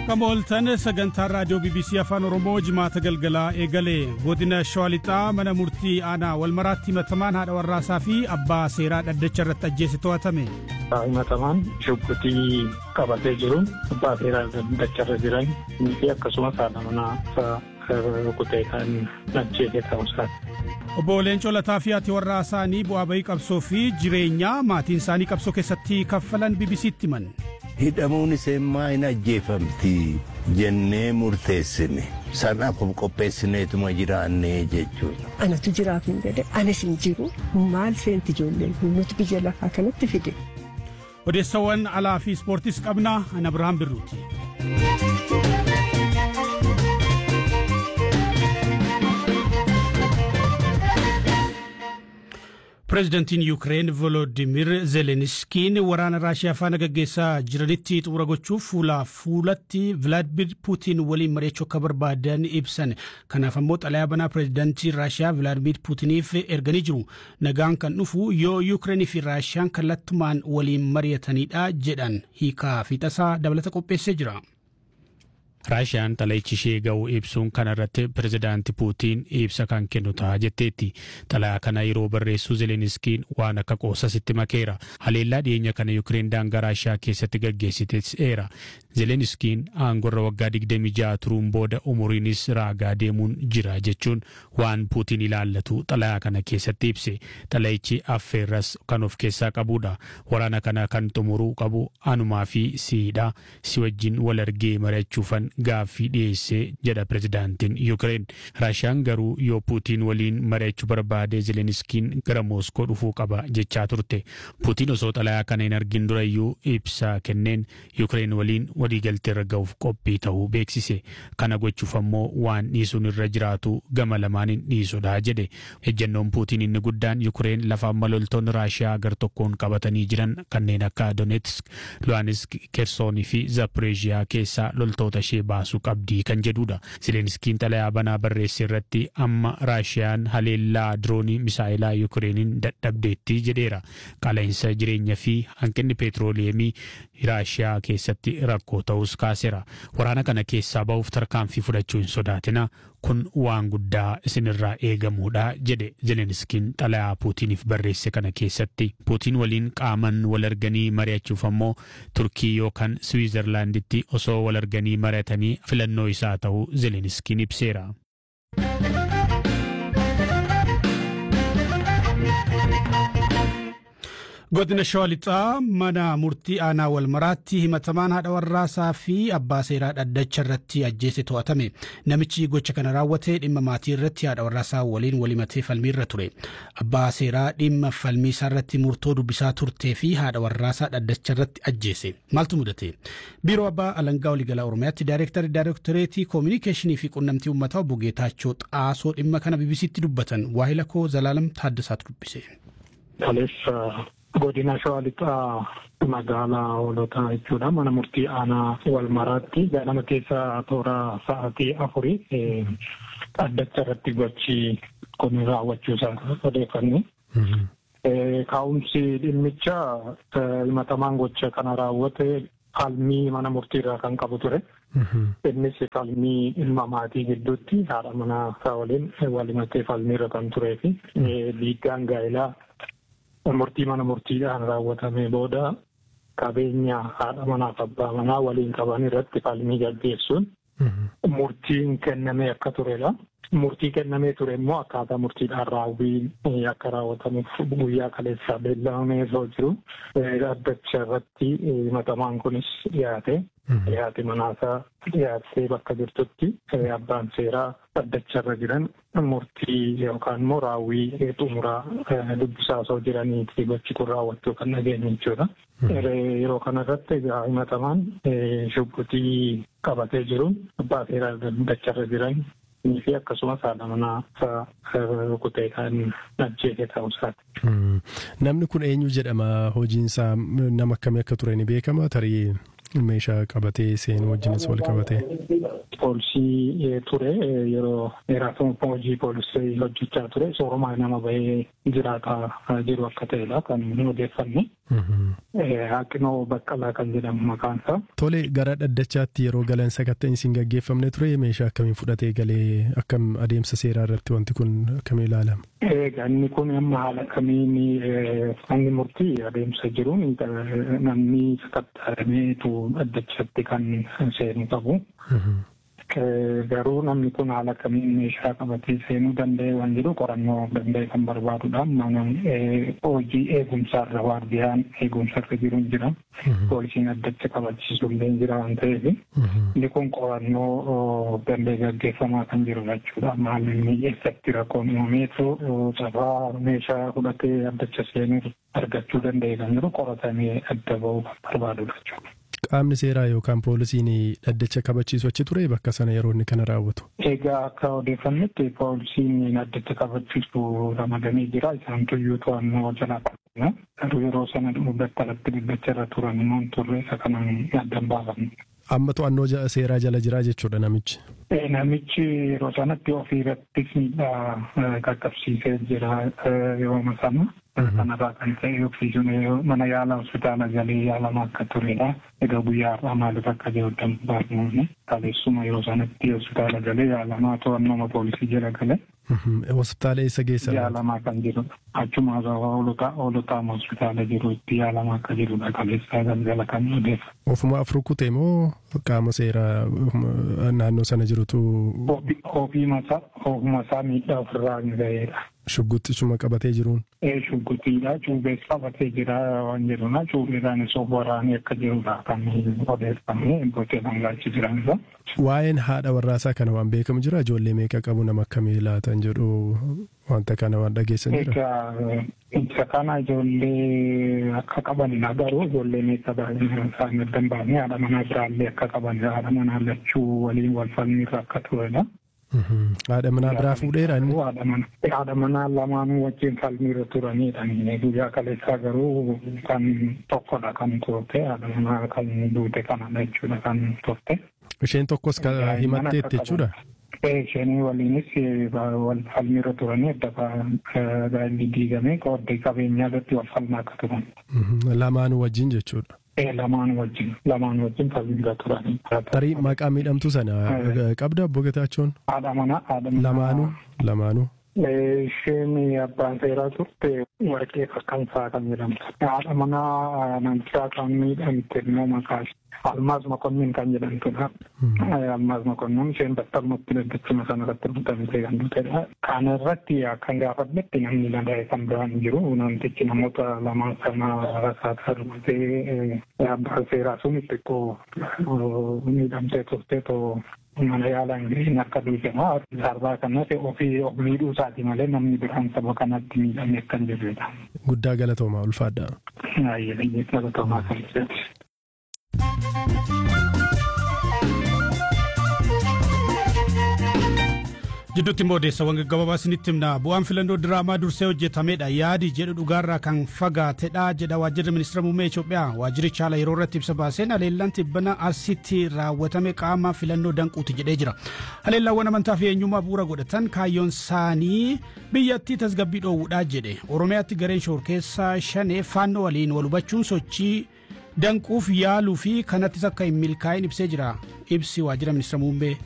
Akkam ooltan sagantaan raadiyoo BBC Afaan Oromoo jimaata galgalaa eegalee godina Shawaa Lixaa mana murtii aanaa walmaraatti himatamaan haadha warraasaa fi abbaa seeraa dhaddacha irratti ajjeese to'atame. Himatamaan shubbitii qabatee jiruun abbaa seeraa dhaddacha irra jiran fi akkasumas haadha manaa rukutee kan ajjeese ta'uusaati. Obbo Leencoo Lataa fi haati warraa isaanii bu'aa bahii qabsoo fi jireenya maatiin isaanii qabsoo keessatti kaffalan BBC'tti himan. hidhamuun iseenmaa hin ajjeefamti jennee murteessine sanaaf qopheessineetuma jiraannee jechuudha. Anatu jiraatu hin jedhe anis hin jiru maal seenti ijoolleen nuti biyya lafaa kanatti fide. Odeessawwan alaa fi ispoortiis qabna ana Abirahaam Birruuti. Pireezidantiin Yuukireen Volodimir Zelenskiin waraana Raashiyaa faana gaggeessaa jiranitti xumura gochuuf fuulaa fuulatti Vilaadimir Puutiin waliin mari'achuu akka barbaadan ibsan. Kanaaf ammoo xalayaa banaa pireezidantii Raashiyaa Vilaadimir Puutiniif erganii jiru. Nagaan kan dhufu yoo Yuukireenii fi Raashiyaan kallattumaan waliin mari'atanidha jedhan hiikaa fi tasaa dabalata qopheessee jira. raashiyaan xalayichi ishee ga'u ibsuun kanarratti pirezidaanti puutiin ibsa kan kennu ta'a jetteetti xalayaa kana yeroo barreessu zeleniskiin waan akka qoosasitti makeera haleellaa dhiyeenya kana yukireen daangaa raashiyaa keessatti gaggeessiteera zeleniskiin aangorra waggaa 26 turuun booda umuriinis raagaa deemuun jira jechuun waan puutiin ilaallatu xalayaa kana keessatti ibse xalayichi affeerras kan of keessaa qabudha waraana kana kan xumuruu qabu anumaa fi siidha si wajjin wal argee mari'achuufan gaaffii dhiyeessee jedha pirezidaantiin yuukireen raashiyaan garuu yoo puutiin waliin mari'achuu barbaade zeleniskiin gara mooskoo dhufuu qaba jechaa turte puutiin osoo xalayaa kana hin argin durayyuu ibsa kenneen yuukireen waliin waliigaltee irra ga'uuf qophii ta'uu beeksise kana gochuuf ammoo waan dhiisuun irra jiraatu gama lamaaniin dhiisudha jedhe ejjennoon puutiin inni guddaan yuukireen lafa amma loltoonni raashiyaa gar tokkoon qabatanii jiran kanneen akka donetsk luhansk kersoonii fi zaporeeziyaa keessaa loltoota ishee baasuu qabdii kan jedhudha zelenskiin xalayaa banaa barreesse irratti amma raashiyaan haleellaa diroonii misaa'ilaa yuukireeniin dadhabdeetti jedheera qaala'insa jireenya fi hanqinni peetirooleemii raashiyaa keessatti rakkoo ta'us kaaseera waraana kana keessaa ba'uuf tarkaanfii fudhachuu hin sodaatina kun waan guddaa isinirraa eegamuudha jedhe zelenskiin xalayaa puutiniif barreesse kana keessatti puutiin waliin qaaman wal arganii mari'achuuf ammoo turkii yookaan swiizerlaanditti osoo wal arganii mari'atanii filannoo isaa ta'uu zelenskiin ibseera. Godina Shawaa Lixaa mana murtii aanaa walmaraatti himatamaan haadha warraasaa fi abbaa seeraa dhaddacha irratti ajjeese to'atame. Namichi gocha kana raawwate dhimma maatii irratti haadha warraasaa waliin walimatee falmiirra ture. Abbaa seeraa dhimma falmii isaa irratti murtoo dubbisaa turtee fi haadha warraasaa dhaddacha irratti ajjeese. Maaltu mudate? Biiroo Abbaa Alangaa Waliigalaa Oromiyaatti Daayireektarri Daayireektoreetii Koominikeeshinii fi Qunnamtii Uummataa obbo Geetaachoo Xaasoo dhimma kana BBC'tti dubbatan. Waahila koo Zalaalam Taaddasaatu dubbise. godina shawaa lixaa magaalaa hoolotaa jechuudha mana murtii aanaa walmaraatti ganama keessa toora sa'aatii afurii dhaddacha irratti gochi kun raawwachuu isaa odeeffanne. Kaa'umsi dhimmicha himatamaan gocha kana raawwate falmii mana murtiirraa kan qabu ture. Innis falmii ilma maatii gidduutti haadha manaa isaa waliin walimatee falmiirra kan turee fi dhiiggaan gaa'elaa murtii mana murtiidhaan raawwatame booda qabeenya haadha manaaf abbaa manaa waliin qaban irratti falmii gaggeessuun murtiin kennamee akka turedha. Murtii kennamee ture immoo akkaataa murtiidhaan raawwiin akka raawwatamuuf guyyaa kaleessaa beellamamee osoo jiru dhaddacha irratti himatamaan kunis dhiyaate. Dhiyaate manaasaa dhiyaattee bakka jirtutti abbaan seeraa dhaddacha irra jiran murtii yookaan immoo raawwii xumuraa dubbisaa osoo jiraniiti gochi kun raawwachuu kan dhageenye jechuudha. Yeroo kanarratti egaa himatamaan shubbitii qabatee jiruun abbaa seeraa dhaddacha irra jiran fi akkasumas haadha manaa rukutee kan ajjeese ta'uusaati. Namni kun eenyu jedhama hojiinsaa nama akkamii akka ture ni beekama tarii meeshaa qabatee seenuu wajjinis wal qabatee. Poolisii ture yeroo dheeraaf hojii poolisii hojjechaa ture soorumaa nama bahee jiraataa jiru akka ta'edha kan odeeffanne. Haqinoo Baqqalaa kan jedhamu maqaan isaa. Tole gara dhaddachaatti yeroo galan sakatta'in isin gaggeeffamne ture meeshaa akkamiin fudhatee galee akkam adeemsa seeraa irratti wanti kun akkamiin ilaalama? Egaa inni kun amma haala kamiin manni murtii adeemsa jiruun namni sakatta'ameetu dhaddachatti kan seenu qabu. Garuu namni kun haala kamiin meeshaa qabatee seenuu danda'e waan jedhu qorannoo danda'e kan barbaadudha. Mana hojii eegumsaarra waardiyaan eegumsarra jiru jira. Poolisiin addacha qabachiisu illee jira waan ta'eef. Inni kun qorannoo danda'e gaggeeffamaa kan jiru jechuudha. Maalli inni eessatti rakkoon uumameetu cafaa meeshaa fudhatee addacha seenuu argachuu danda'e kan jiru qoratamee adda ba'uu kan barbaadudha jechuudha. Qaamni seeraa yookaan poolisiin dhaddacha kabachiisu achi ture bakka sana yeroo inni kana raawwatu. Egaa akka odeeffannetti poolisiin dhaddacha kabachiisu ramadamee jira. Isaan tuyyuu to'annoo jalaa qabna. Garuu yeroo sana battalatti dhaddacha irra turan immoo turre isa kanaan addan baafamne. Amma to'annoo seeraa jala jira jechuudha namichi. Namichi yeroo sanatti ofii irrattis miidhaa qaqqabsiisee jira yeroo sana. Kanarraa kan ta'e oksijiin mana yaala hospitaala galee yaalamaa akka turedha. Egaa guyyaa har'aa maaliif akka jiru baafnumne kaleessuma yeroo sanatti hospitaala galee yaalamaa to'annoo poolisii jala gale. Hospitaala eessa geessan? Yaalamaa kan jirudha. Achuma hoolotaa hospitaala jiru itti yaalamaa akka jirudha kaleessaa galgala kan odeessa. Ofuma afur kutee moo qaama seeraa naannoo sana jirutu? Ofii masaa ofuma isaa miidhaa ofirraa hin ga'eedha. Shugguxxisuma qabatee jiruun. Ee shugguxiidha. Cuubbees qabatee jira waan jedhuna. Cuubbeedhaan osoo waraanee akka jirudha kan odeeffamee gootee dhangaachi jiranidha. Waa'een haadha warraasaa kana waan beekamu jira ijoollee meeqa qabu nama akkamii laatan jedhu wanta kana waan dhageessan jira. Egaa isa kana ijoollee akka qabanidha garuu ijoollee meeqa isaan addan baafnee haadha manaa biraallee akka qabanidha. Haadha manaa lachuu waliin wal falmiirra akka turedha. Haadha manaa biraa fuudheera inni. Haadha manaa lamaanuu wajjin falmiirra turanidha. Guyyaa kaleessaa garuu kan tokkodha kan turte haadha manaa kan duute kanadha jechuudha kan turte. Isheen tokkos himatteetti jechuudha. Isheen waliinis wal falmiirra turanii adda gaa'illi diigame qooddee qabeenyaa irratti wal falmaa akka turan. Lamaanuu wajjin jechuudha. lamaan wajjin lamaan wajjin falmiirra turanii. Tarii maqaa miidhamtuu sana qabda obbo Getaachoon? Haadha manaa haadha manaa. Lamaanuu lamaanuu. Isheen abbaan seeraa turte warqee fakkansaa kan jedhamtu. Haadha manaa namichaa kan miidhamte immoo maqaa Almaaz Mokonnin kan jedhamtudha. Almaaz Mokonnin isheen battalumatti daddachuma sana irratti rukutamtee kan dhufedha. Kana irratti akkan gaafadhetti namni danda'e kan biraan jiru namtichi namoota lamaan sana rasaasaa rukutee abbaan seeraa sun xiqqoo miidhamtee turtee too mana yaalaa ingiliin akka duujamaa darbaa kanas ofii of miidhuu isaati malee namni biraan saba kanatti miidhame akka hin jirredha. Guddaa galatoomaa ulfaadha. Baay'ee galatoomaa kan jedhu. Jidduutti immoo odeessawwan gaggabaabaa isinitti himna bu'aan filannoo diraamaa dursee hojjetamedha yaadi jedhu dhugaarraa kan fagaatedha jedha waajjirri ministeera muummee Itoophiyaa waajjirichi haala yeroo irratti ibsa baaseen haleellaan tibbana asitti raawwatame qaama filannoo danquuti jedhee jira haleellaawwan amantaa fi eenyummaa bu'uura godhatan kaayyoon isaanii biyyattii tasgabbii dhoowwuudhaa jedhe oromiyaatti gareen shoor keessaa shanee faannoo waliin wal hubachuun sochii danquuf yaaluu fi kanattis akka hin milkaa'in ibsee jira ibsi waajjira ministeera muummee